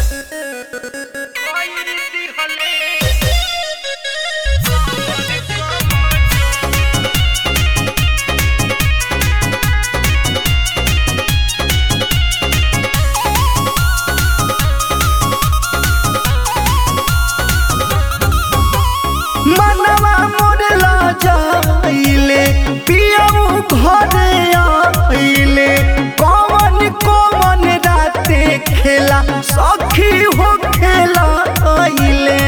मनवा मोर ला जाइले पियऊ घरे आइले कौन कौन राते खेला सखी हो खेला आइले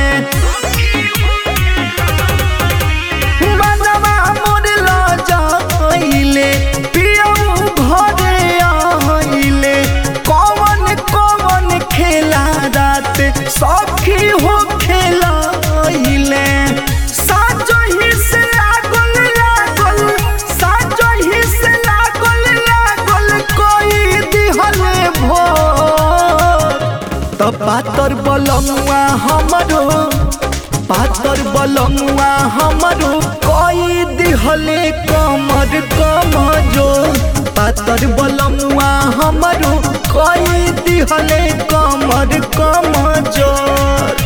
मनवा मोर ला जाइले पियऊ घरे आइले कौन कौन खेला रात सखी हो खेला आइले साजो ही से लागल लागल साजो ही से लागल लागल कोई दिहले भोर त पातर बलमुआ हमरो पातर बलमुआ हमरो कोई दिहले कमर कमजो पातर बलमुआ हमरो कोई दिहले कमर कमजोर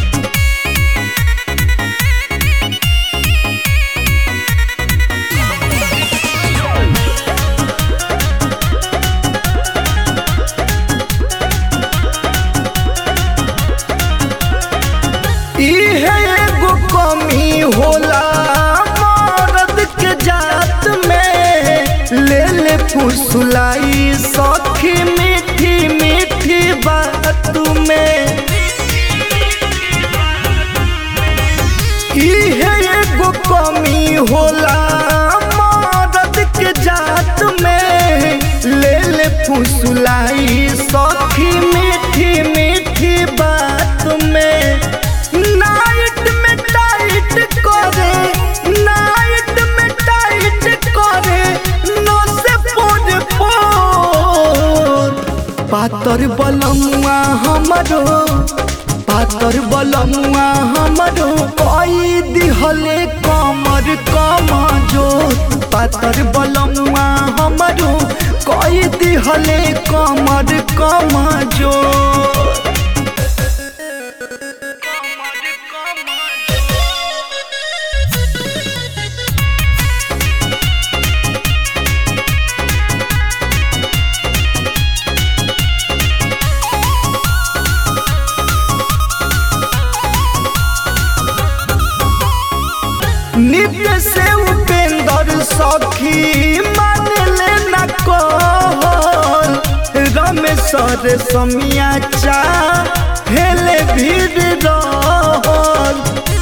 इहे एगो कमी होला मर्द के जात में ले ले फुसलाई सखी मीठी मीठी बात में इहे एगो कमी होला मर्द के जात में ले ले फुसलाई सखी मीठी मीठी बात में नाइट में टाइट करे नाइट में टाइट करे नो से पोर पोर पातर बलमुआ हमरो पातर बलमुआ हमरो कोई दिहले कमर कमजो पातर बलमुआ हमरो कोई दिहले कमर कमजो नित्य से उपेंद्र सखी मान लेना कहल रमेश्वर समिया चा हेले भीड़ रहल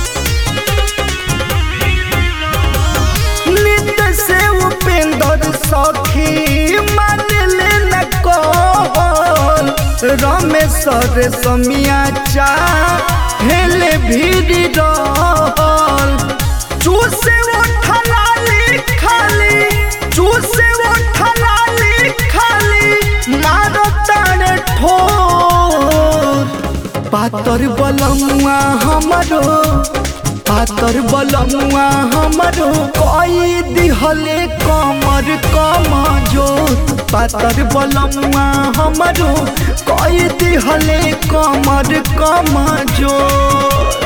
नित्य से उपेंद्र सखी मान लेना कहल रमेश्वर समिया चा हेले भीड़ रहल चूसे उठलाली खाली चूसे उठलाली खाली मारो ताने ठोर पातर बलमुआ हमरो पातर बलमुआ हमरो कोई दिहले कमर कमजो पातर बलमुआ हमरो कोई दिहले कमर कमजोर